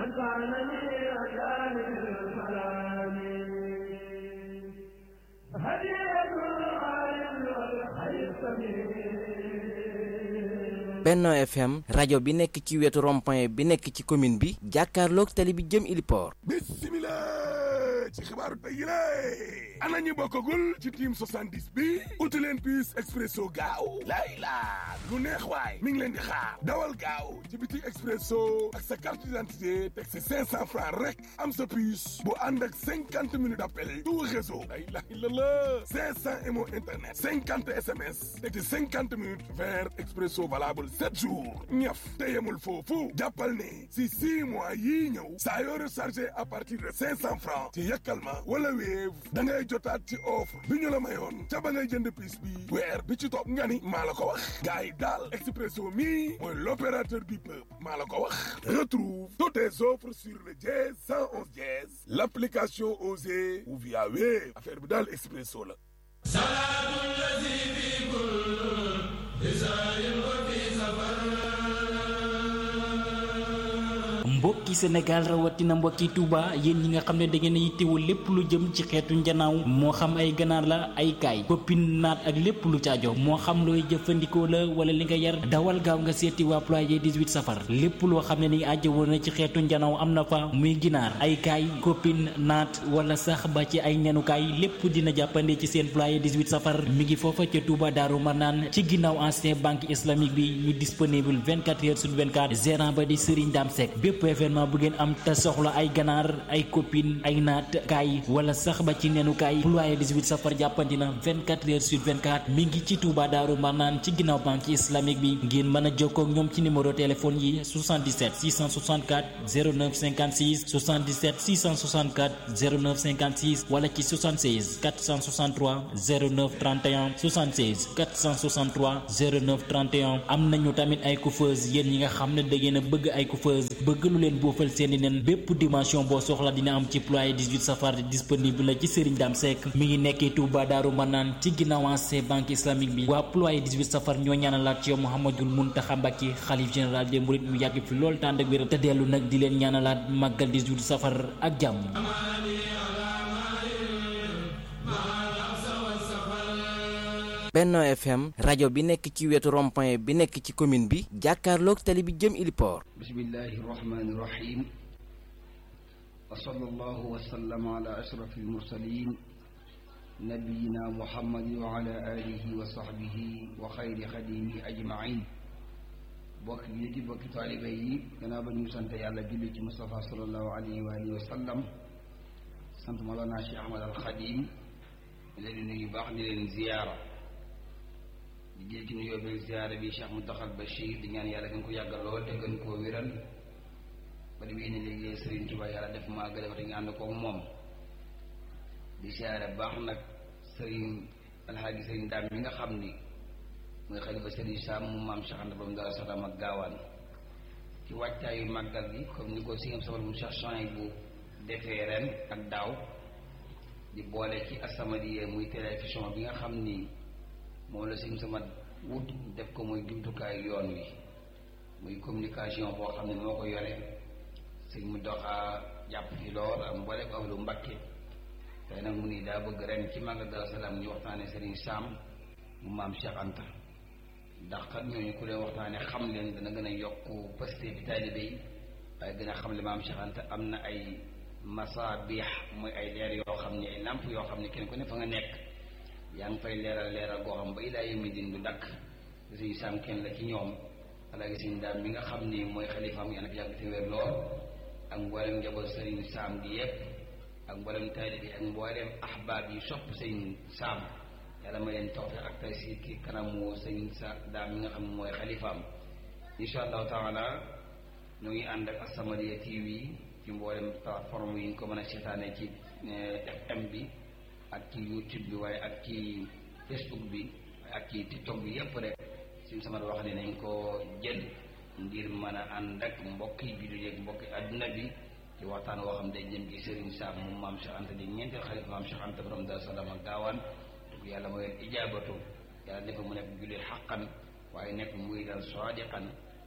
Benno FM rajo bi nekk ci wetu rond-point bi nekk ci commune bi jàkkaarloog tali bi jëm Iliport. bismillah ci xibaaru tey yi la ana ñu bokkagul ci team 70 bi uti leen puce expresso gaaw lay laa lu neex waay mi ngi leen di xaar dawal gaaw ci biti expresso ak sa carte d'identité teg si 500 francs rek am sa puce bu ànd ak 50 minutes d'appel tout réseau lay lay la la 500 mo internet 50 SMS teg ci 50 minutes vers expresso valable 7 jours ñaf te yemul foofu jàppal ne si 6 mois yii ñëw saa yoo rechargé à partir de 500 francs ci yàkkal ma wala Wave da ngay jotaat ci offre bi ñu la mayoon ca ba ngay jënd piis bi weer bi ci topp nga ni maa la ko wax gars yi daal Expresso mi mooy l'opérateur du peuple maa la ko wax retrouve toutes tes offres sur le dièse 111 dièse l'application Osée ou via Wave affaire bi daal Expresso la mbokki Sénégal rawatina mbokki Touba yéen ñi nga xam ne da ngeen a yittewoo lépp lu jëm ci xeetu njanaaw moo xam ay ganaar la ay kaay koppin naat ak lépp lu caajo moo xam looy jëfandikoo la wala li nga yar dawal gaaw nga seeti waa ployer 18 safar lépp loo xam ne ni ajjawoo na ci xeetu njanaaw am na fa muy ginaar ay kaay koppin naat wala sax ba ci ay nenukaay lépp dina jàppande ci seen ployer 18 safar mi ngi foofa ca Touba Daaru Marnaan ci ginnaaw ancien banque islamique bi ñu disponible 24 heures sur 24 gérant ba di Serigne Dame Seck bépp événement bu ngeen am te soxla ay ganaar ay copine ay naat kaay wala sax ba ci nenu kaay ployer 18 safar jàppandi na 24 heures sur 24 mi ngi ci Touba Daaru Marnaan ci ginnaaw banque islamique bi ngeen mën a jokkoo ak ñoom ci numéro téléphone yi 77 664 09 56 77 664 09 56 wala ci 76 463 09 31 76 463 09 31 am nañu tamit ay coiffeuse yéen ñi nga xam ne da ngeen a bëgg ay coiffeuse bëgg lu leen boofal seeni nen bépp dimension boo soxla dina am ci ployer 18 safar disponible la ci Serigne Dame Seck mi ngi nekkee Touba Daaru Manaan ci ginnaaw ancien banque islamique bi waa ployer 18 safar ñoo ñaanalaat ci yow Mouhamadul Mountakha Mbacké xalif général des mourides mu yàgg fi lool tànd ak wér te dellu nag di leen ñaanalaat màggal 18 safar ak jàmm Benno FM rajo bi nekk ci wetu rond-point bi nekk ci commune bi jàkkaarloog tali bi jëm Iliport. bismillahi rahmani rahim wa sallallahu wa sallama ala ashrafil mursalin nabiyina muhammadin wa ala alihi wa sahbihi wa xayri xadimihi ajmain bokk yi di bokki taalibe yi gannaaw ba ñu sant yàlla julli ci Mustafa sallallahu alayhi wa alihi wa sallam sant Mawlana Cheikh Ahmad al Xadim di leen nuyu baax di leen ziyaara di jël ci nuyoo bi ziyaara bi Cheikh Mountakha Bachir di ñaan yàlla gën ko yàggal lool te gën koo wéral ba di indi liggéey Serigne Touba yàlla def maa gën a te ñu ànd koog moom di ziyaara baax nag Serigne Alhaaji Serigne Dame mi nga xam ni mooy xalifa Serigne Sam mu maam Cheikh Anta Bam dara Salaam ak gaawaan ci wàccaayu màggal gi comme ni ko singam sabar mu Cheikh Chan bu defee ren ak daaw di boole ci As-Samadiyya muy télévision bi nga xam ni moom la sim sama wut def ko muy jumtukaayu yoon wi muy communication boo xam ne moo ko yore sëñ mu doxaa jàpp ci lool am boole ko ahlu Mbakke tey nag mu ni daa bëgg ren ci Magal Daaru Salaam ñu waxtaane Serigne Sam mu maam Cheikh Anta ndax kat ñooñu ku leen waxtaane xam leen dana gën a yokk pasté bi taalibe yi waaye gën a xam le maam Cheikh Anta am na ay masaabiix mooy ay leer yoo xam ne ay làmp yoo xam ne kenn ku ne fa nga nekk yaa ngi fay leeral leeral goo xam ba ilaa yawmi din du dakk Serigne Sam kenn la ci ñoom alaaji Serigne Dame mi nga xam ni mooy xalifaam yàlla fi yàgg te wér lool ak mboolem njaboot Serigne Sam gi yépp ak mboolem taalibe yi ak mboolem ahbaab yi sopp Serigne Sam yàlla ma leen toog ak tey si ki kanamu Serigne Sa Dame mi nga xam ne mooy xalifaam insha allahu taala ñu ngi ànd ak As-Samadiyya TV ci mboolem plateforme yi ñu ko mën a seetaanee ci FM bi ak ci YouTube bi waaye ak ci Facebook bi ak ci TikTok bi yépp rek suñ sama wax ne nañ ko jël ngir mën a ànd ak mbokk yi bi yeeg mbokki adduna bi ci waxtaan woo xam day jëm ci Serigne Sam moom maam Cheikh Anta di ñeenteel xalifa maam Cheikh Anta borom Daaru Salaam ak gaawaan dugg yàlla mooy ijaabatu yàlla def mu nekk jullit xaqan waaye nekk muy dal sadiqan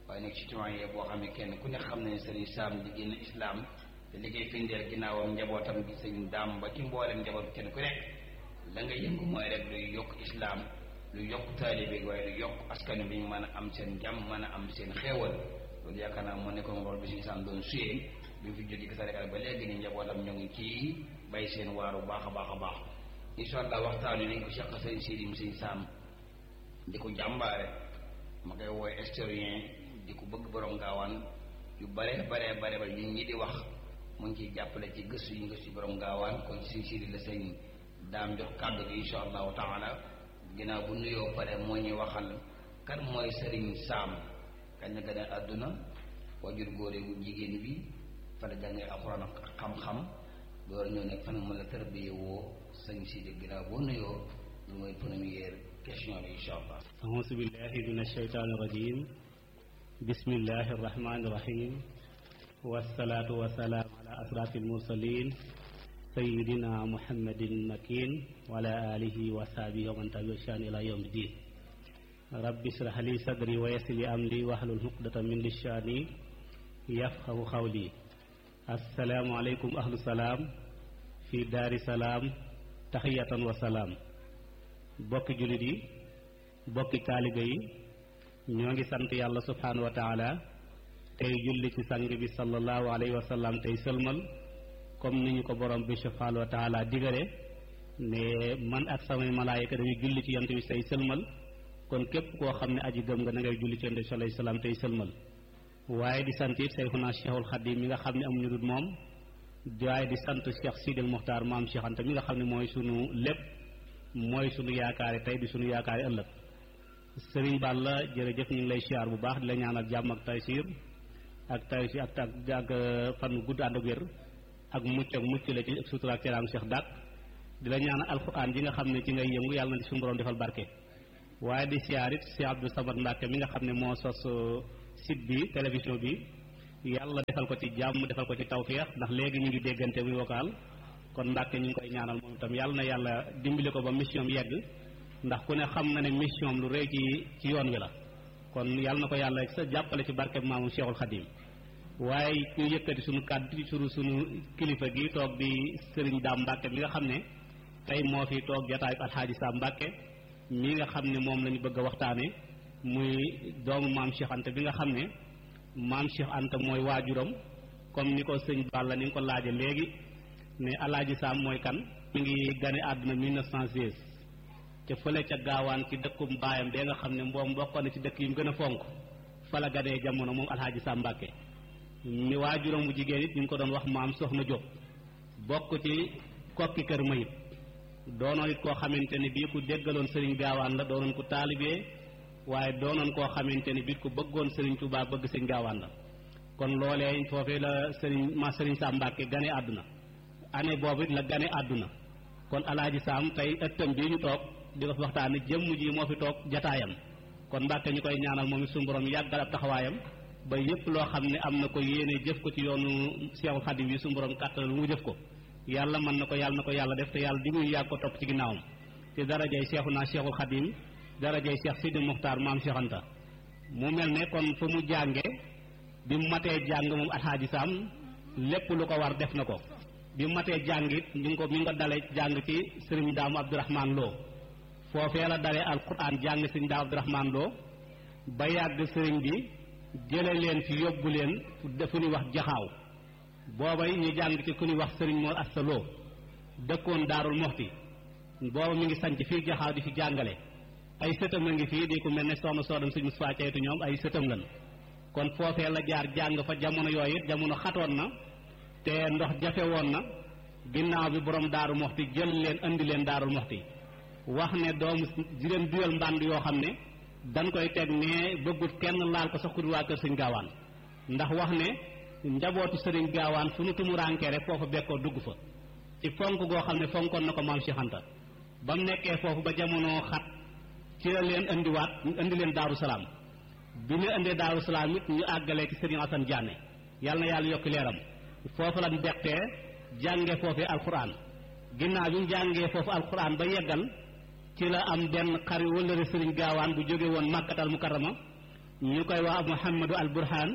waaye nekk citoyen boo xam ne kenn ku ne xam ne sëriñ Sam di génn islam te li koy firndeel ginnaawam njabootam gi sëriñ daam ba ci mboolem njaboot kenn ku nekk la nga yëngu mooy rek luy yokk islam lu yokk taalibe waaye lu yokk askan bi ñu mën a am seen jàmm mën a am seen xéewal loolu yaakaar naa moo nekkoon rôle bi sëriñ Sam doon suyee bi mu fi jógee ko Sénégal ba léegi ni njabootam ñoo ngi ci bay seen waaru baax a baax a baax incha allah waxtaan wi nañ ko seq sëriñ Sidi mu sëriñ Sam di ko jàmbaare ma koy wooy historien di ko bëgg borom gaawaan yu bare bare bare ba ñun ñi di wax mu ngi ciy jàppale ci gëstu yi gëstu borom gaawaan kon si siri la sëñ daam jox kàddu gi insha allahu taala ginnaaw bu nuyoo pare moo ñuy waxal kan mooy sëriñ Sam kañ la gën a àdduna wajur góore bu jigéen bi fa la jàngee alxuraan ak xam-xam door ñëw nekk fan mën la tërbiye woo sëñ si ginnaaw boo nuyoo lu mooy première question bi insha allah أعوذ بالله من الشيطان الرجيم بسم الله الرحمن الرحيم والصلاة والسلام على أشرف المرسلين سيدنا محمد المكين وعلى آله وصحبه ومن تبعهم إلى يوم الدين رب اشرح لي صدري ويسر لي أمري واحلل عقدة من لساني يفقه قولي السلام عليكم أهل السلام في دار السلام تحية وسلام bokki jullit yi bokki taalibe yi ñoo ngi sant yàlla subhaanahu wa taala tey julli ci sang bi sallallahu alayhi wa sallam tey sëlmal comme ni ñu ko borom bi subhaanahu wa taala digale ne man ak samay malaayika dañuy julli ci yonent bi tey sëlmal kon képp koo xam ne aji gëm nga na ngay julli ci yonent bi sallallahu alayhi wa sallam tey sëlmal waaye di sant it Seyxuna Cheikhul Xadim mi nga xam ne amuñu dul moom waaye di sant Cheikh Sidil Muxtaar maam Cheikh Anta mi nga xam ne mooy sunu lépp mooy sunu yaakaari tey di sunu yaakaari ëllëg sëriñ Balla jërëjëf ñu ngi lay siyaar bu baax di la ñaanal jàmm ak taysiir ak taysiir ak ak ak fan gudd ànd ak wér ak mucc ak mucc la ci sutura ak teraanga Cheikh Dak di la ñaanal alxuraan ji nga xam ne ci ngay yëngu yàlla na ci suñu borom defal barke waaye di siyaar it Cheikh Abdou Samad Mbacke mi nga xam ne moo sos site bi télévision bi yàlla defal ko ci jàmm defal ko ci tawféex ndax léegi ñu ngi déggante muy vocal kon Mbàkke ñu ngi koy ñaanal moom itam yàlla na yàlla dimbali ko ba mission yegg ndax ku ne xam na ne mission lu rëy ci ci yoon wi la kon yàlla na ko yàlla sa jàppale ci barke maamu Cheikhul Khadim waaye ñu yëkkati sunu kàddu ci sunu sunu kilifa gi toog di Serigne Dame Mbàkke mi nga xam ne tey moo fi toog jataayu Alxaaji Sam Mbàkke mi nga xam ne moom la ñu bëgg a waxtaane muy doomu maam Cheikh Anta bi nga xam ne maam Cheikh Anta mooy waajuram comme ni ko sëñ Balla ni nga ko laaje léegi ne alaaji Sam mooy kan mi ngi gane àdduna 1916 ca fële ca gaawaan ci dëkkum baayam bee nga xam ne mboom bokkoon na ci dëkk yi mu gën a fonk fa la ganee jamono moom alaaji Sam Mbàkke mi waajuram bu jigéen it ñu ngi ko doon wax maam Soxna Jóob bokk ci kokki kër mayit doonoon it koo xamante ne bii ku déggaloon sëriñ gaawaan la doonoon ku taalibee waaye doonoon koo xamante ne bii ku bëggoon sëriñ Tuubaa bëgg sëriñ gaawaan la kon loolee foofee la sëriñ ma sëriñ Sam Mbàkke gane àdduna année boobu la gane àdduna kon alaaji Sam tey ëttam bii ñu toog di ko fi waxtaane jëmm ji moo fi toog jataayam kon Mbàkke ñu koy ñaanal moom it suñu borom yàggal ab taxawaayam ba yépp loo xam ne am na ko yéene jëf ko ci yoonu Seexul Xadim yi suñu borom kàttan lu mu jëf ko yàlla mën na ko yàlla na ko yàlla def te yàlla di muy yàgg ko topp ci ginnaawam te darajay seexu naa Seexul Xadim darajay Seex Sidi Muxtaar maam Seex Anta mu mel ne kon fa mu jànge bi mu matee jàng moom alxaaji Sam lépp lu ko war def na ko bi mu matee jàng it mi ngi ko mi ngi ko dale jàng ci sëriñ daamu Abdourahman Lo foofee la dalee alquran jàng sëriñ daamu Abdourahman Lo ba yàgg sëriñ bi jële leen fi yóbbu leen fu ñuy wax jaxaaw booba ñu jàng ci ku ñuy wax sëriñ Mor Asta Lo dëkkoon Daarul Moxti booba mi ngi sanc fii jaxaaw di fi jàngale ay sëtam a ngi fii di ku mel ne soxna soodam sëñ Moussa Caytu ñoom ay sëtam lan kon foofee la jaar jàng fa jamono yooyu it jamono xatoon na te ndox jafe woon na ginnaaw bi borom daaru moxti jël leen andi leen daarul moxti wax ne doomu di leen duyal mbànd yoo xam ne dañ koy teg ne bëggut kenn laal ko sax ku dul waa kër sëñ gaawaan ndax wax ne njabootu sëriñ gaawaan fu nu tumurankee rek foofu bekkoo dugg fa ci fonk goo xam ne fonkoon na ko maam Cheikh Anta ba mu nekkee foofu ba jamono xat ci la leen indiwaat indi leen daaru salaam bi ñu indee daaru salaam it ñu àggalee ci sëriñ Asan Jaane yàlla na yàlla yokk leeram foofu lañ beqtee jànge foofee alquran ginnaaw bi ñu jàngee foofu alquran ba yeggal ci la am benn xari wëllëre sëriñ gaawaan bu jóge woon màkkatal mukarrama ñu koy wax Mouhamadou al Burhan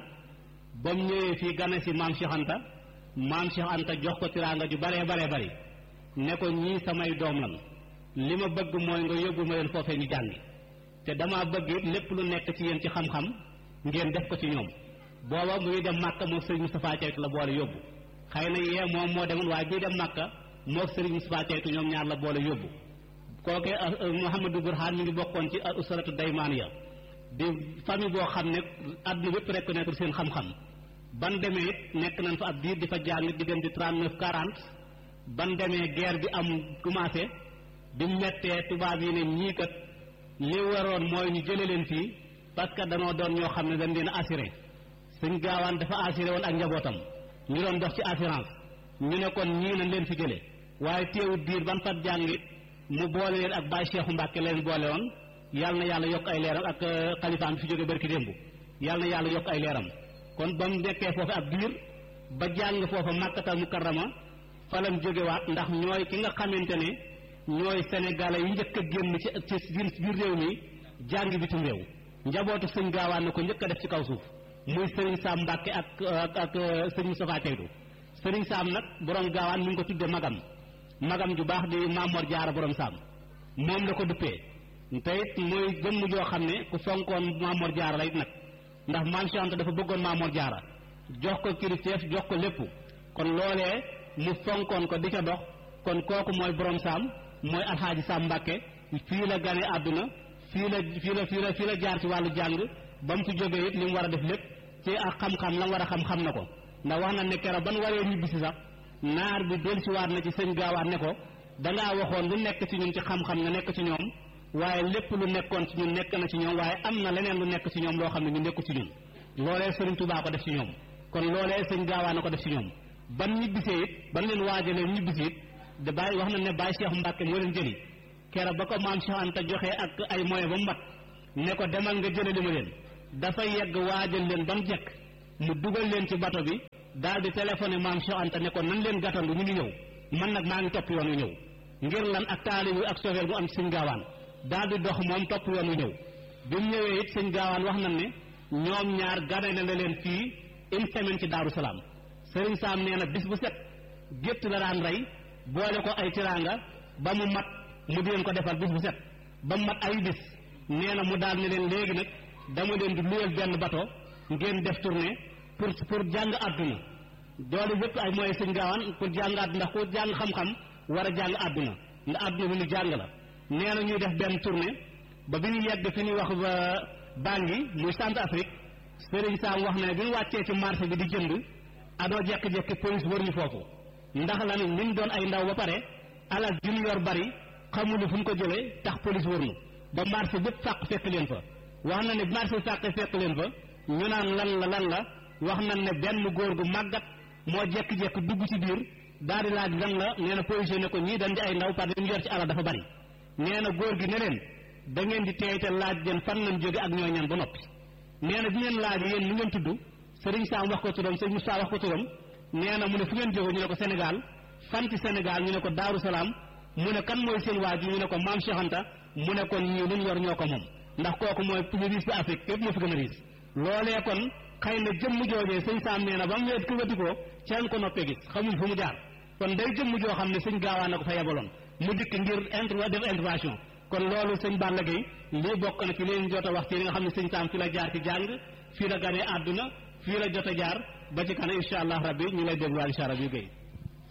ba mu ñëwee fii gane si maam Cheikh Anta maam Cheikh Anta jox ko tiraanga ju baree baree bari ne ko ñii samay doom lan li ma bëgg mooy nga yóbbu ma leen foofee ñu jàngi te dama bëgg it lépp lu nekk ci yéen ci xam-xam ngeen def ko ci ñoom booba mu ngi dem Màkka moog Serigne Moustapha Ceytu la boole yóbbu xëy na yee moom moo demoon waaye bii dem Màkka moog Serigne Moustapha Ceytu ñoom ñaar la boole yóbbu kooke Mouhamadou Burhan mi ngi bokkoon ci usratu daymaaniya di famille boo xam ne àdduna bépp reconnaître seen xam-xam ban demee it nekk nañ fa ab diir di fa jàng diggante trente neuf quarante ban demee guerre bi am commencé bi mettee tubaab yi ne ñii kat li waroon mooy ñu jële leen fii parce que danoo doon ñoo xam ne dañ leen assuré suñ gaawaan dafa assuré woon ak njabootam ñu doon dox ci assurance ñu ne kon ñii nañ leen fi jële waaye teewut diir ban fat jàngit mu boole leen ak Baye Cheikhu Mbàkke leen boole woon yàlla na yàlla yokk ay leeram ak xalifaam bi fi jóge barki démb yàlla na yàlla yokk ay leeram kon ba mu nekkee foofu ab diir ba jàng foofa màkkatal mukarrama fa lañ jógewaat ndax ñooy ki nga xamante ne ñooy sénégalais yi njëkk a génn ci ci biir réew mi jàng bitim réew njabootu sëñ gaawaan na ko njëkk a def ci kaw suuf muy sëriñ Saam Mbàkke ak ak ak sëñ Moustapha Ceytu sëriñ Saam nag borom gaawaan mi ngi ko tudde magam magam ju baax di Mamor Jaara borom Saam moom la ko duppee te it muy jëmm joo xam ne ku fonkoon Mamor Jaara la it nag ndax maam Cheikh Anta dafa bëggoon Mamor Jaara jox ko kilifteef jox ko lépp kon loolee mu fonkoon ko di ca dox kon kooku mooy borom saam mooy alxaaji saam Mbàkke fii la gane àdduna fii la fii la fii la fii la jaar ci wàllu jàng ba mu fi jógee it li mu war a def lépp ci ak xam-xam la mu war a xam-xam na ko ndax wax na ne keroog ban waree ñibbisi sax naar bi dellusiwaat na ci sëñ gaawaat ne ko dangaa waxoon lu nekk ci ñun ci xam-xam nga nekk ci ñoom waaye lépp lu nekkoon ci ñun nekk na ci ñoom waaye am na leneen lu nekk ci ñoom loo xam ne ñu nekku ci ñun loolee sëriñ Tuubaa ko def ci ñoom kon loolee sëñ gaawaa na ko def ci ñoom ban ñibbisee it ban leen waajalee ñibbisi it da bàyyi wax na ne bàyyi Cheikh Mbàkke moo leen jëli keroog ba ko maam Cheikh Anta joxee ak ay moyen ba mu mat ne ko demal nga jëlali ma leen dafa yegg waajal leen ba mu jekk mu dugal leen ci bato bi daal di téléphoné maam Cheikh Anta ne ko nan leen gàttandu ñu ngi ñëw man nag maa ngi topp yoon wu ñëw ngir lan ak taalibu ak sofeel bu am ci sëñ gaawaan daal di dox moom topp yoon wu ñëw bi mu ñëwee it sëñ gaawaan wax nañ ne ñoom ñaar gane na leen fii une semaine ci Daaru Salaam sëriñ Saam nee na bis bu set gétt la daan rey boole ko ay tiraanga ba mu mat mu di leen ko defal bis bu set ba mu mat ay bis nee na mu daal ne leen léegi nag dama leen di luyal benn bato ngeen def tournée pour pour jàng àdduna doole yëpp ay mooy sëñ gaawaan pour jàng àdduna ndax ku jàng xam-xam war a jàng àdduna ndax àdduna bi ñu jàng la nee na ñuy def benn tournée ba bi ñu yegg fi ñuy wax ba Bangui muy Centrafrique Sëriñ Saam wax ne bi ñu wàccee ci marché bi di jënd adoo jekki-jekki police wër ñu foofu ndax lan ñu doon ay ndaw ba pare alal ju ñu yor bari xamuñu fu ñu ko jëlee tax police wër ñu ba marché bépp fàq fekk leen fa wax na ne marché fàq fekk leen fa ñu naan lan la lan la wax nañ ne benn góor gu màggat moo jekki-jekki dugg ci biir daal di laaj lan la nee na policier ne ko ñii dañ di ay ndaw parce que ñu yor ci alal dafa bari nee na góor gi ne leen da ngeen di teey te laaj leen fan lañ jóge ak ñooy ñan ba noppi nee na bi ngeen laaj yéen lu ngeen tudd Sëriñ Saam wax ko turam Sëriñ Moussa wax ko turam nee na mu ne fu ngeen jóge ñu ne ko Sénégal fan ci Sénégal ñu ne ko Daaru Salaam mu ne kan mooy seen waaju ñu ne ko Maam Cheikh Anta mu ne kon ñii luñ yor ñoo ko moom ndax kooku mooy plus riche ci Afrique képp moo fi gën a riche loolee kon xëy na jëmm joojee sëñ Saam nee na ba mu weet ku wetikoo ci lañ ko noppee gis xamuñ fu mu jaar kon day jëmm joo xam ne sëñ gaawaan na ko fa yebaloon mu dikk ngir inter def intervention kon loolu sëñ Balla Gaye lii bokk na ci leen jot a wax ci li nga xam ne sëñ Saam fi la jaar ci jàng fii la ganee àdduna fii la jot a jaar ba ci kanam incha allah rabbi ñu lay dégluwaat incha allah bii Guèye.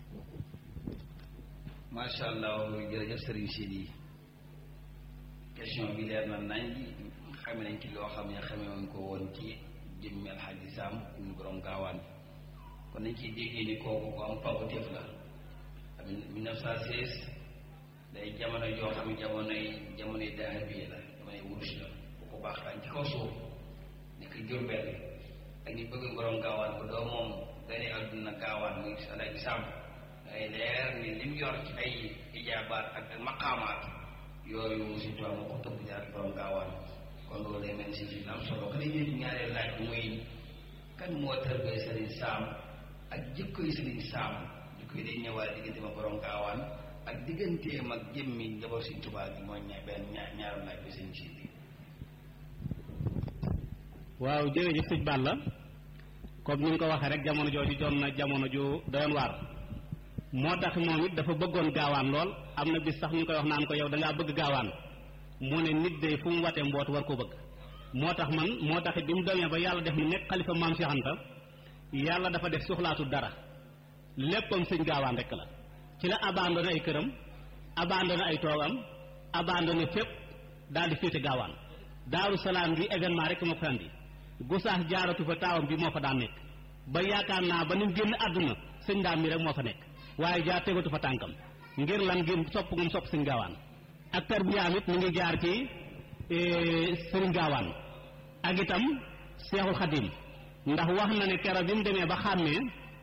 macha allah jërëjëf Serigne Sidi question bi leer na nañ xame nañ ci loo xam ne xame woon ko woon ci jëmmi Alxaaji Saam ñu borom gaawaan kon nañ ciy déggee ni kooku ko am pawteef la am 1916 day jamono joo xam ne jamonoy jamonoy dahabi la jamonoy wurus la bu ko baax daan ci kaw suuf nekk Jurbel ak ñi bëgg borom gaawaan bu doo moom gane àdduna gaawaan muy Alaaji Saam ay leer ni lim yor ci ay ijaabaat ak maqaamaat yooyu si tubaab moo ko tëbb jaar borom gaawaan kon loolu day mel si fi am solo ka dañuy ñaareel laaj bi muy kan moo tërbee Sëriñ Saam ak jikkoy Sëriñ Saam jikkoy day ñëwaat diggante ma borom gaawaan ak digganteem ak jëmmi njaboot si tubaab bi mooy ña benn ñaar ñaaram laaj bi seen si bi waaw jërëjëf sëñ Balla comme ni nga ko waxee rek jamono jooju doon na jamono ju doyoon waar moo tax moom it dafa bëggoon gaawaan lool am na bis sax ñu koy wax naan ko yow da ngaa bëgg gaawaan mu ne nit day fu mu watee mboot war ko bëgg moo tax man moo tax it bi mu demee ba yàlla def mu nekk xalifa maam Cheikh Anta yàlla dafa def soxlaatu dara léppam sëñ gaawaan rek la ci la abandonné ay këram abandonné ay toogam abandonné fépp daal di féete gaawaan daaru salaam gi événement rek moo ko andi gusaas jaaratu fa taawam bi moo fa daan nekk ba yaakaar naa ba ni mu génn àdduna sëñ daam mi rek moo fa nekk waaye jaar tegatu fa tànkam ngir lan ngir sopp ngum sopp sëñ gaawaan ak tarbiyaam it mu ngi jaar ci sëriñ gaawaan ak itam seexul xadim ndax wax na ne kero bi mu demee ba xàmmee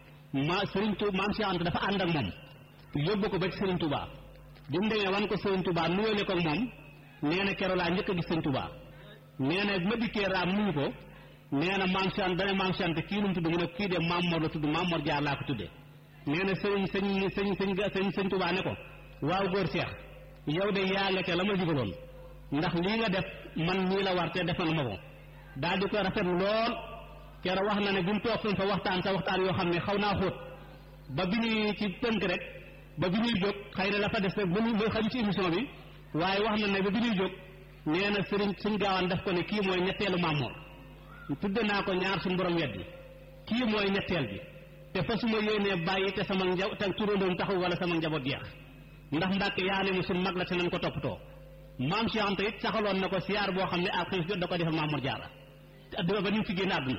ma sëriñ tu maam Cheikh Anta dafa ànd ak moom yóbbu ko ba ci sëriñ Touba bi mu demee wan ko sëriñ Touba nuyoo ko ak moom nee na kero laa njëkk a gis sëriñ Touba nee na ma dikkee raam nuyu ko nee na maam Cheikh dana maam Cheikh Anta kii nu mu tudd mu ne kii de maam Mor la tudd maam Mor Jaar laa ko tuddee nee na sëriñ sëñ sëñ sëñ sëñ sëñ Touba ne ko waaw góor Cheikh yow de yaa nga ca la ma digaloon ndax lii nga def man nii la war te defal ma ko daal di ko rafet lool kero wax na ne bi mu toog fi fa waxtaan sa waxtaan yoo xam ne xaw naa xóot ba bi ñuy ci tënk rek ba bi ñuy jóg xëy na dafa des rek ba ñu xaju ci émission bi waaye wax na ne ba bi ñuy jóg nee na sëriñ suñ gaawaan def ko ne kii mooy ñetteelu Maamoor tudde naa ko ñaar suñu borom weddi kii mooy ñetteel bi te fa su ma yéenee bàyyi te sama nja te turandoom taxaw wala sama njaboot jeex ndax Mbàkke yaa ne mu suñ mag la te nañ ko toppatoo maam Cheikh Anta it saxaloon na ko siyaar boo xam ne ak xiif jot da ko defal Maamoor Jaara adduna ba ni mu fi génn àdduna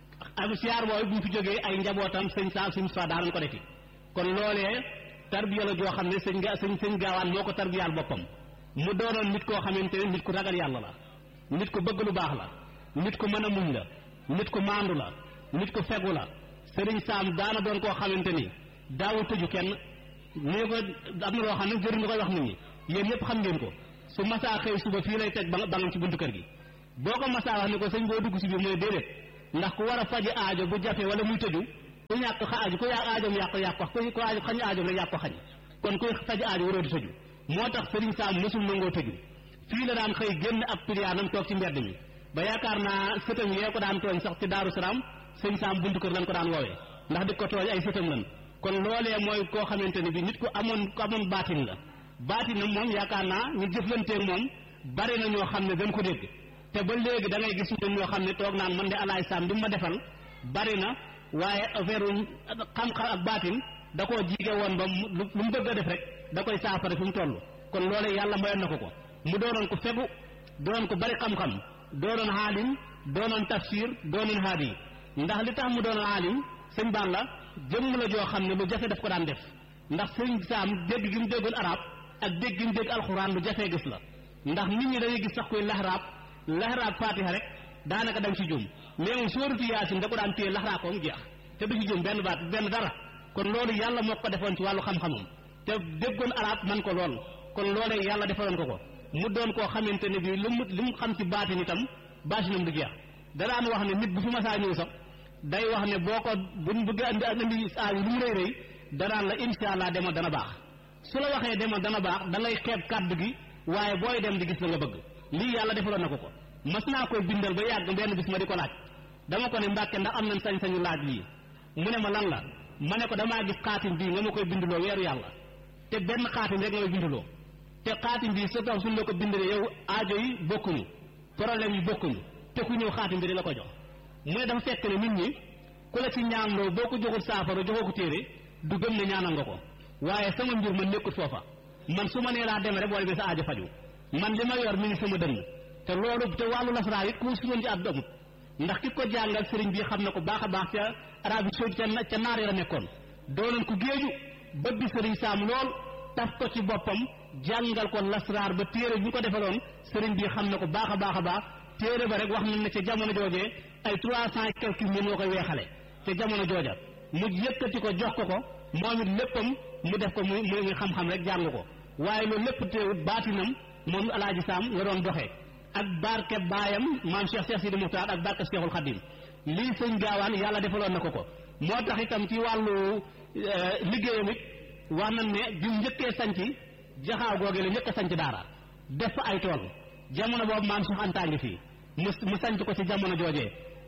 ak siyaar boobu bu ñu fi jógee ay njabootam sëñ saa suñ fa daanañ ko defi kon loolee tarbiya la joo xam ne sëñ ga sëñ sëñ gaawaan moo ko tarbiyaal boppam mu doonoon nit koo xamante ne nit ku ragal yàlla la nit ku bëgg lu baax la nit ku mën a muñ la nit ku maandu la nit ku fegu la sëriñ saam daana doon koo xamante ni daawul tëju kenn nii ko am na loo xam ne jëriñ nga koy wax nit ñi yéen ñëpp xam ngeen ko su masaa xëy suba fii lay teg ba bangam ci buntu kër gi boo ko masaa wax ni ko sëñ boo dugg si biir mooy déedéet ndax ku war a faji aajo bu jafe wala muy tëju ku ñàkk xa aajo ku yàq aajoom yàq yàq wax ku ku aajo xañ aajoom la yàq ko xañ kon kuy faji aajo waroo di tëju moo tax sëriñ Saam mësul nangoo tëju fii la daan xëy génn ab piliyaanam toog ci mbedd mi ba yaakaar naa sëtam yee ko daan tooñ sax ci Daaru Salaam sëñ Saam buntu kër lañ ko daan woowee ndax di ko tooñ ay sëtam lan kon loolee mooy koo xamante ne bi nit ku amoon ku amoon baatin la baatinam moom yaakaar naa ñu jëflanteeg moom bari na ñoo xam ne dañ ko dégg te ba léegi da ngay gis ñun ñoo xam ne toog naan man de alaay saam bi ma defal bari na waaye affaire xam-xam ak baatin da koo jiige woon ba lu mu bëgg a def rek da koy saafara fi mu toll kon loolee yàlla mayoon na ko ko mu doonoon ko fegu doonoon ko bari xam-xam doonoon xaalim doonoon tafsir doonoon haadi ndax li tax mu doonoon xaalim sëñ baan la jëmm la joo xam ne lu jafe daf ko daan def ndax sëñ saam dégg gi mu déggoon arab ak dégg gi mu dégg alxuraan lu jafee gis la ndax nit ñi dañuy gis sax koy laxraab laxraab fatiha rek daanaka dañ ci jum mais moom sóoratu yaasin da ko daan téye laxraab ko mu jeex te du ci jum benn baat benn dara kon loolu yàlla moo ko defoon ci wàllu xam-xamam te déggoon arab man ko lool kon loolee yàlla defaloon ko ko mu doon koo xamante ne bii lu mu lu mu xam ci baatin itam baatinam du jeex da daan wax ne nit bu fi masaa ñëw sax day wax ne boo ko buñ bëgg andi andi saa yi lu mu rëy rëy danaan la insha allah demal dana baax su la waxee demal dana baax da ngay xeeb kàddu gi waaye booy dem di gis la nga bëgg lii yàlla defaloon na ko ko mas naa koy bindal ba yàgg benn bis ma di ko laaj dama ko ne mbàkke ndax am nañ sañ-sañu laaj lii mu ne ma lan la ma ne ko damaa gis xaatim bii nga ma koy binduloo weeru yàlla te benn xaatim rek nga may binduloo te xaatim bii sa tax suñ la ko bindalee yow aajo yi bokkuñu problème yi bokkuñu te ku ñëw xaatim bi di la ko jox mu ne dafa fekk ne nit ñi ku la ci ñaanloo boo ko joxul saafara joxoo ko téere du gëm ne ñaanal nga ko waaye sama mbir man nekkut foofa man su ma nee laa demee rek boo demee sa aajo faju man li ma yor mi ngi sama dënn te loolu te wàllu lasaraar it ku si doon ci àdduna amut ndax ki ko jàngal sëriñ bi xam na ko baax a baax ca Arabie Saoudite ca ca naar la nekkoon doonoon ku géeju bëgg sëriñ saam lool taf ko ci boppam jàngal ko lasaraar ba téere bi ñu ko defaloon sëriñ bi xam na ko baax a baax a baax téere ba rek wax nañ ne ca jamono joojee ay trois cent et quelques mille moo koy weexale ca jamono jooja mu yëkkati ko jox ko ko moom it léppam mu def ko muy muy xam-xam rek jàng ko waaye loolu lépp teewut baatinam moom alaaji saam la doon doxee ak barke baayam maam Cheikh Cheikh Sidi Muxtaar ak barke Cheikhul Khadim lii sëñ gaawaan yàlla defaloon na ko ko moo tax itam ci wàllu liggéeyam it wax nañ ne bi mu njëkkee sanc jaxaaw googee la njëkk a sanc daara def fa ay tool jamono boobu maam Cheikh Anta ngi fii mu mu sanc ko ci jamono joojee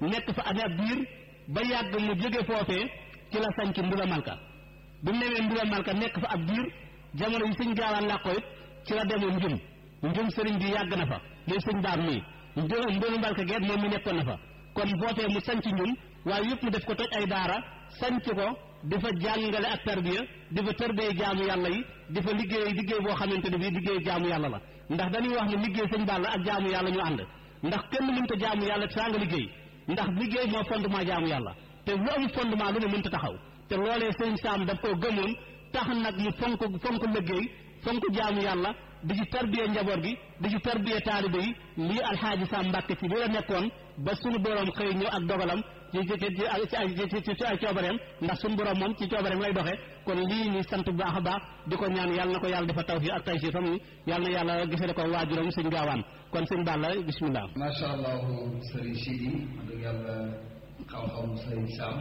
nekk fa amee ab biir ba yàgg mu jóge foofee ci la sañ ci Ndula Malka bi mu newee Ndula Malka nekk fa ab biir jamono yi sëñ gaawaan làqoo it ci la demoon njum njum sëriñ bi yàgg na fa muy sëñ daam nii Ndula Malka geet moom mi nekkoon na fa kon foofee mu sañ ci njum waaye yëpp mu def ko toj ay daara sañc ko di fa jàngale ak tarbiya di fa tarbiya jaamu yàlla yi di fa liggéey liggéey boo xamante ne bii liggéey jaamu yàlla la ndax dañuy wax ne liggéey sëñ Balla ak jaamu yàlla ñu ànd ndax kenn mënta jaamu yàlla saa nga liggéey ndax liggéey moo fondement jaamu yàlla te lu am fondement lu ne mënta taxaw te loolee sëñ Saam daf koo gëmoon tax nag mu fonk fonk liggéey fonk jaamu yàlla di ci tarbiya njaboot gi di ci tarbiya taalibe yi lii alxaaji Saam Mbàkke ci li la nekkoon ba suñu borom xëy ñëw ak dogalam ci ci ci ci ci ay coobareem ndax suñu borom moom ci coobareem lay doxe kon lii ñuy sant bu baax a baax di ko ñaan yàlla na ko yàlla dafa tawfiq ak taysiir fam yàlla na yàlla gisale ko waajuram sëñ gaawaan kon sëñ Balla bismillah macha allah sëriñ Sidi wax dëgg yàlla xam-xam sëriñ Sam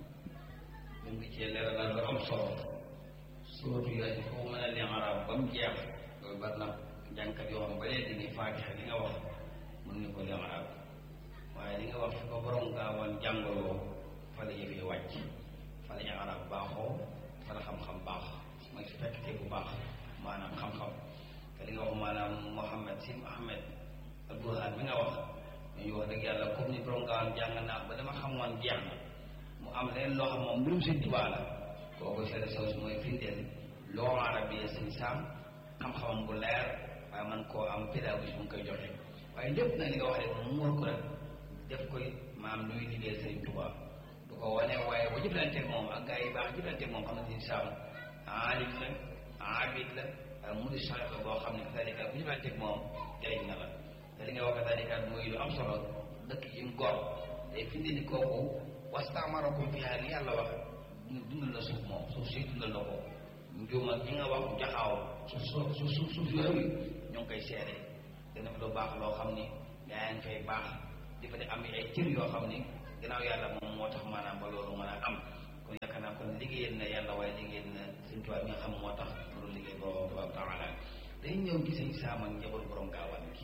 ñu ngi cee leeralal lu am solo surtout yooyu foo mën a leen arab ba mu jeex loolu bari na jànkat yoo xam ba léegi ni faatixa li nga wax mën ni ko leen arab waaye li nga wax fi ko borom gaawaan jàngaloo fa la yëfee wàcc fa la ñu arab baaxoo fa la xam-xam baax mooy su fekkte bu baax maanaam xam-xam te li nga wax maanaam Mouhamed Sim Ahmed al Burhan mi nga wax ñu wax dëgg yàlla comme ni borom gaawaan jàng naa ba dama xamoon jeex na mu am leen loo xam moom mbirum sëñ Tuubaa la kooku seede soos mooy firndeel loo arab yi sëñ Saam xam-xamam bu leer waaye man koo am pédagogie bu mu koy joxe waaye lépp nag li nga wax rek mu muur ko rek def koy maam luy liggéey sëriñ Tuubaa du ko wane waaye bu jëflanteeg moom ak gars yi baax jëflanteeg moom xam na sëñ Saam aalim la abid la waaye mu di sax la boo xam ne kadalika bu jëflanteeg moom jëriñ na la te li nga wax kadalika muy lu am solo dëkk yi mu gor day findi ni kooku wastaamarakum fiha li yàlla wax dundal na suuf moom suuf si dundal na ko njuuma ñi nga wax jaxaaw suuf suuf suuf suuf yooyu ñoo ngi koy seede dana fa lu baax loo xam ni yaa ngi fay baax di fa di am ay cër yoo xam ni gannaaw yàlla moom moo tax maanaam ba loolu mën a am kon yaakaar naa kon liggéeyal na yàlla waaye liggéeyal na suñ tubaab bi nga xam moo tax loolu liggéey borom tabaaraka taala dañu ñëw ci sëñ Saam ak njaboot borom gaawaan gi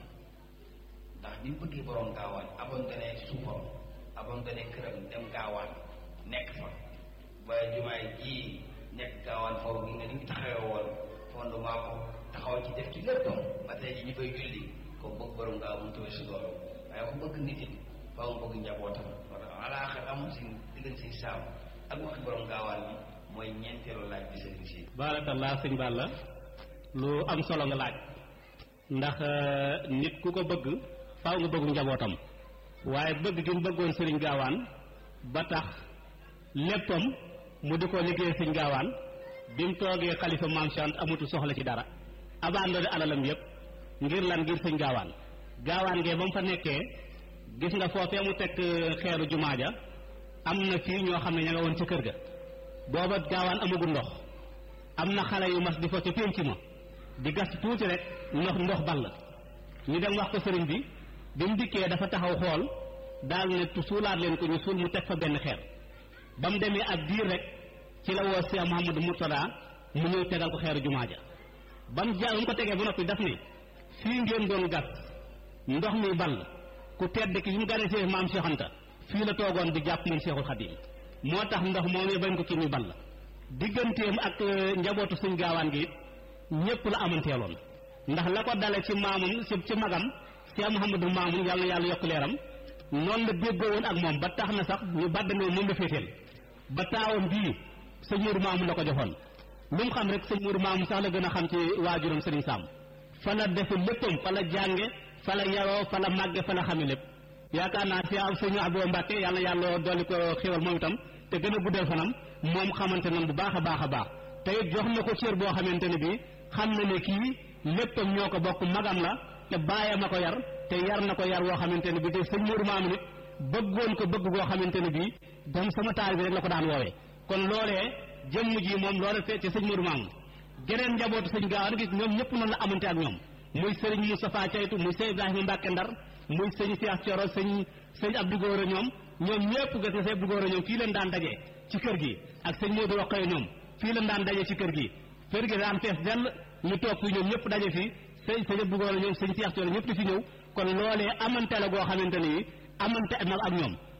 ndax bi mu bëggee borom gaawaan abandonné suufam abandonné këram dem gaawaan nekk fa ba jumaay ji nekk gaawaan foofu gi nga ni ngi taxawee woon fondement ko taxaw ci def ci léppam ba tey ji ñu fay julli ko bëgg borom gaaw mu tawee si loolu waaye ku bëgg nit it faaw nga bëgg njabootam wala alaaxir amul si diggante si saam ak waxi borom gaawaan bi mooy ñeenteelu laaj bi sëriñ si baarakallah sëñ Balla lu am solo nga laaj ndax nit ku ko bëgg faaw nga bëggu njabootam waaye bëgg gi mu bëggoon sëriñ gaawaan ba tax léppam mu di ko liggéey sëñ gaawaan bi mu toogee xalifa maam Chant amutu soxla ci dara abandonné alalam yépp ngir lan ngir sëñ gaawaan gaawaan ngee ba mu fa nekkee gis nga foofee mu teg xeeru jumaa ja am na fii ñoo xam ne ña nga woon ci kër ga booba gaawaan amagul ndox am na xale yu mas di fa ca pénc ma di gas tuuti rek ndox ndox ball ñu dem wax ko sëriñ bi bi mu dikkee dafa taxaw xool daal ne tu suulaat leen ko ñu suul mu teg fa benn xeer ba mu demee ab diir rek ci la woo Cheikh Mouhamadou Mourtada mu ñëw tegal ko xeeru jumaa ja ba mu ja ba mu ko tegee ba noppi daf ne fii ngeen doon gas ndox mi ball ku tedd ki bi mu gane see maam Cheikh Anta fii la toogoon di jàpp moom Cheikhul Khadim moo tax ndox moomee bañ ko kii muy ball digganteem ak njabootu suñ gaawaan gi it ñëpp la amanteeloon ndax la ko dale ci maamum ci ci magam Cheikh Mouhamadou Mamoun yàlla na yàlla yokk leeram noonu la déggoo woon ak moom ba tax na sax ñu bàddandoo moom la féeteel ba taawam bii sëñ Mourou Mamoun la ko joxoon lu mu xam rek sëñ Mourou Mamoun sax la gën a xam ci waajuram Serigne Sam fa la defe léppam fa la jànge fa la yaroo fa la màgge fa la xame lépp yaakaar naa si am sëñ Abdou Mbacke yàlla na yàlla dolli ko xéwal moom itam te gën a guddal fanam moom xamante nan bu baax a baax a baax te it jox na ko cër boo xamante ne bii xam na ne kii léppam ñoo ko bokk magam la te bàyyam a ko yar te yar na ko yar woo xamante ne bii te sëñ Mourou Mamoun it bëggoon ko bëgg goo xamante ne bii dam sama taal bi rek la ko daan woowee kon loolee jëmm ji moom loolee fee ci sëñ Mourou Mamoun geneen njabootu sëñ Gaawaan gis ñoom ñëpp noonu la amante ak ñoom muy sëriñ Moustapha Caytu muy sëñ Ibrahima Mbacke Ndar muy sëñ Cheikh Thioro sëñ sëñ Abdou Gora ñoom ñoom ñëpp gis nga sëñ Abdou Gora ñoom fii leen daan daje ci kër gi ak sëñ Modou Rokhaya ñoom fii leen daan daje ci kër gi kër gi daan fees dell ñu toog fii ñoom ñëpp daje fii sëñ sëñ Abdou Gora ñoom sëñ Cheikh Thioro ñëpp di fi ñëw kon loolee amante la goo xamante ni amante nag ak ñoom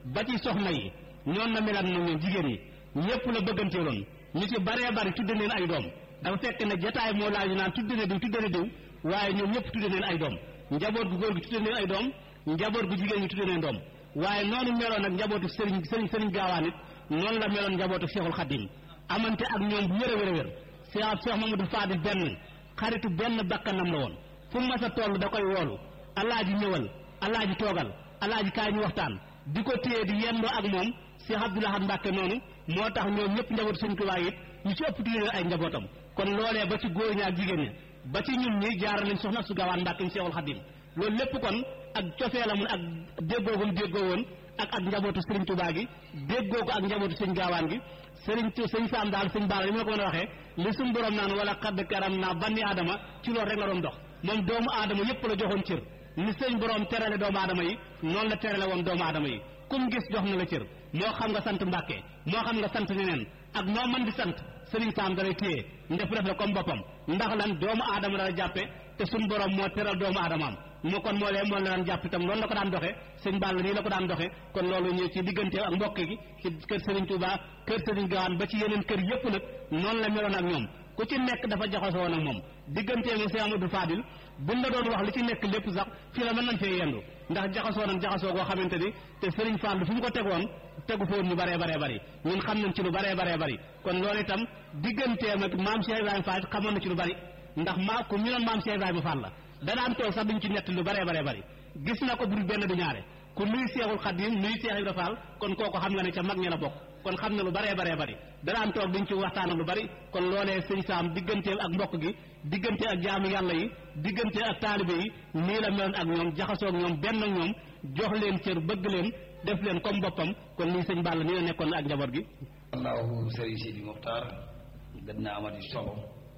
ba ci soxna yi ñoon la melaat moom ñoom jigéen ñi ñëpp la bëgganteeloon ñu ci baree bari tudde leen ay doom dafa fekk ne jataay moo laaju naan tudde ne diw tudde ne diw waaye ñoom ñëpp tudde leen ay doom njaboot gu góor gi tudde leen ay doom njaboot gu jigéen ñi tudde leen doom waaye noonu meloon ak njabootu sëriñ sëriñ sëriñ gaawaan it noonu la meloon njabootu Cheikhul Khadim amante ak ñoom bu wér a wér a wér Cheikh Cheikh Mamadou Fadil benn xaritu benn bakkanam la woon fu mu mas a toll da koy woolu alaaji ñëwal alaaji toogal alaaji kaay ñu waxtaan di ko téye di yendoo ak moom Cheikh Abdoul Ahad Mbacke noonu moo tax ñoom ñëpp njabootu Sëriñ Tuubaa it ñu ci ëpp tudde leen ay njabootam kon loolee ba ci góor ñi ak jigéen ñi ba ci ñun ñi jaar nañ soxna su gaawaan Mbacke ñu Cheikhul Khadim loolu lépp kon ak cofee la mun ak déggoogum déggoo woon ak ak njabootu Serigne Touba gi déggoo ko ak njabootu sëñ gaawaan gi Serigne sëñ Saam daal sëñ Baara li ma la ko mën a waxee li suñu borom naan wala xadd karam naa banni aadama ci loolu rek la doon dox moom doomu aadama yépp la joxoon cër ni sëñ borom terale doomu aadama yi noonu la terale woon doomu aadama yi kum gis jox na la cër moo xam nga sant Mbàkke moo xam nga sant neneen ak noo mën di sant Serigne Saam dalay téye ndef def la comme boppam ndax lan doomu aadama la jàppe te suñu borom moo teral doomu aadamaam moo kon moo lee moo la daan jàpp itam loolu la ko daan doxe sëñ Balla nii la ko daan doxe kon loolu ñu ci diggante ak mbokk gi ci kër Serigne Touba kër Serigne Gawane ba ci yeneen kër yépp nag noonu la meloon ak ñoom ku ci nekk dafa jaxasoo woon ak moom diggantee mu Cheikh Amadou Fadil buñ la doon wax li ci nekk lépp sax fii la mën nañ fee yendu ndax jaxasoo nañ jaxasoo goo xamante ni te Serigne Fall fu mu ko tegoon tegu fa woon ñu baree baree bari ñun xam nañ ci lu baree baree bari kon loolu itam digganteem ak maam Cheikh Ibrahima Fall xamoon na ci lu bari ndax maa ku ñu noon maam Cheikh Ibrahima Fall la da daan toog sax duñ ci nett lu baree baree bari gis na ko bul benn du ñaare ku nuy Seexul Xadim nuy Seex Ibra Fall kon kooku xam nga ne ca mag ña la bokk kon xam na lu baree baree bari da daan toog duñ ci waxtaan lu bari kon loolee sëñ Saam digganteel ak mbokk gi diggante ak jaamu yàlla yi diggante ak taalibe yi nii la meloon ak ñoom jaxasoo ak ñoom benn ak ñoom jox leen cër bëgg leen def leen comme boppam kon lii sëñ Balla nii la nekkoon ak njaboot gi allahu sëriñ Sidi Muxtaar gën naa amati solo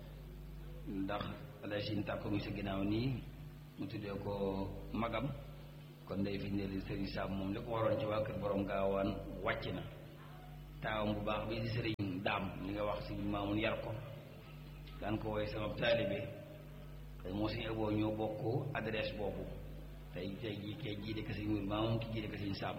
ndax alay sin tàkko ngi sa ginnaaw nii mu tuddee ko magam kon day fi ne li sëriñ Saam moom li ko waroon ci waa kër borom gaawaan wàcc na taawam bu baax bi di sëriñ daam li nga wax si maamun yar ko daan ko woy sama taalibe te moo si eboo ñoo bokk adresse boobu tey tey jii kay jiite ko sëriñ Mourou Mamoun ki jiite ko sëriñ Saam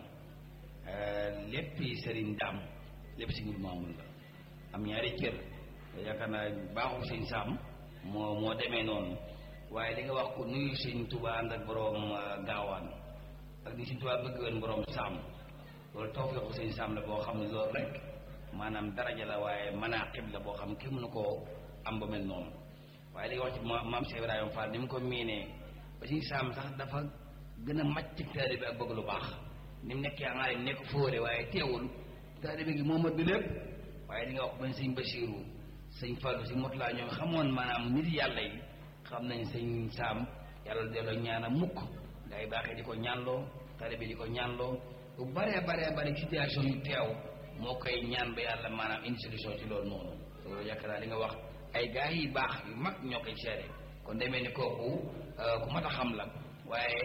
lépp sëriñ daam lépp si Mourou Mamoun la am ñaari cër yaakaar naa baaxul sëriñ Saam moo moo demee noonu waaye li nga wax ko nuyu sëñ Tuubaa ànd ak borom gaawaan ak ni sëñ Tuubaa bëgg woon borom Saam loolu tawfeexu sëñ Saam la boo xam ne loolu rek maanaam daraja la waaye manaqib la boo xam kenn mënu koo am ba mel noonu waaye li nga wax ci maam Cheikh Ibrahima Fall ni mu ko miinee ba sëñ Saam sax dafa gën a màcc taalibe ak bëgg lu baax ni mu nekkee aalim nekk fóore waaye teewul taalibe gi moo mat bi lépp waaye li nga wax bañ sëñ Basiiru sëñ Fallu si mot laa ñoom xamoon maanaam nit yàlla yi xam nañ sëñ Saam yàlla delloo ñaanam mukk ngay baaxee di ko ñaanloo taalibe di ko ñaanloo bu baree baree bari situation yu teew moo koy ñaan ba yàlla maanaam indi solution ci loolu noonu loolu yaakaar naa li nga wax ay gaa yi baax yu mag ñoo koy seere kon demee ni kooku ku mat a xam la waaye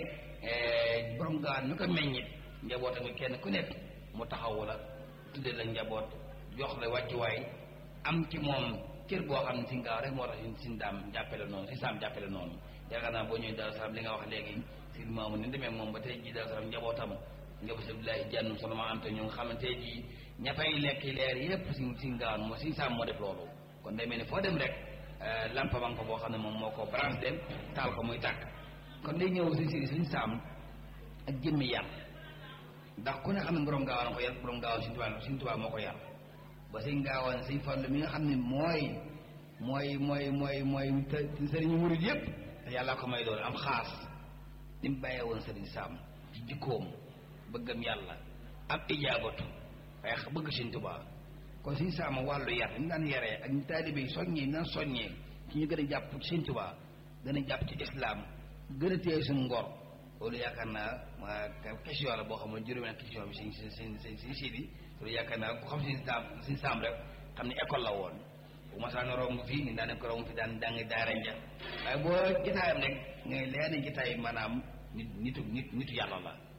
borom gaan ñu ko meññit njaboot tamit kenn ku nekk mu taxawu la tudde la njaboot jox la wàccuwaay am ci moom cër boo xam ne si ngaaw rek moo tax sin daam jàppale noonu si saam jàppale noonu yaakaar naa boo ñëwee Daaru Salaam li nga wax léegi si maamu ni demee moom ba tey jii Daaru Salaam njabootam njaboot Abdoulaye jànnum soloma am te ñu nga xamante ji ña fay lekk leer yépp si si ngaaw moo si saam moo def loolu kon demee ni foo dem rek lampa man ko boo xam ne moom moo ko branche dem taal ko muy tàkk kon day ñëw si si suñ saam ak jëmmi yar ndax ku ne xam ne borom gaawaan ko yar borom gaawaan suñ tubaab suñ tubaab moo ko yar ba sëñ gaawaan sëñ Fallu mi nga xam ne mooy mooy mooy mooy mooy sëriñu murid yépp te yàlla ko may doon am xaas ni mu bàyyee woon sëriñ Saam ci jikkoom bëggam yàlla am ijaabatu waaye bëgg sëñ tubaab kon sëñ Saam wàllu yar ni mu daan yaree ak ñu taalibe yi soññee ñu daan soññee ci ñu gën a jàpp ci sëñ tubaab gën a jàpp ci islaam gën a téye suñu ngor loolu yaakaar naa question la boo xam ne juróomi na question bi si si si si si di loolu yaakaar naa ku xam si saam si saam rek xam ne école la woon bu ma saa romb fii ñu daan ko romb fi daan daan daara ja waaye boo jotaayam rek ngay leer ne jotaay maanaam nit nitu nit nitu yàlla la